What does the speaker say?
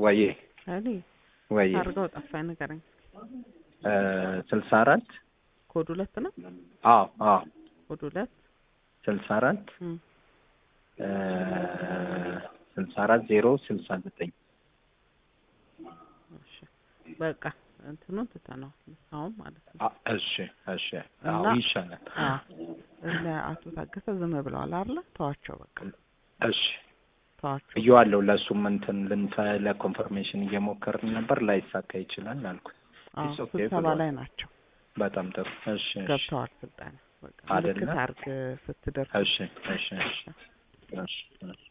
ወዬ እኔ ወዬ አድርገው ጠፋኝ ንገረኝ። ስልሳ አራት ኮድ ሁለት ነው። አዎ አዎ ኮድ ሁለት ስልሳ አራት እም፣ ስልሳ አራት ዜሮ ስልሳ ዘጠኝ እሺ በቃ እንትኑን ትተነዋል አሁን ማለት ነው። አ- እሺ እሺ አዎ እና- ይሻላል አዎ እነ አቶ ታገሰ ዝም ብለዋል አይደለ? ተዋቸው በቃ እሺ ተዋቸው። እየዋለሁ ለእሱም እንትን ልንፈ ለኮንፈርሜሽን እየሞከርን ነበር ላይሳካ ይችላል አልኩት አዎ It's okay ስብሰባ ብለዋል። ላይ ናቸው በጣም ጥሩ እሺ እሺ ገብተዋል። ስልጣን በቃ አይደለ? ምልክት አድርግ ስትደርስ እሺ እሺ እሺ እሺ እሺ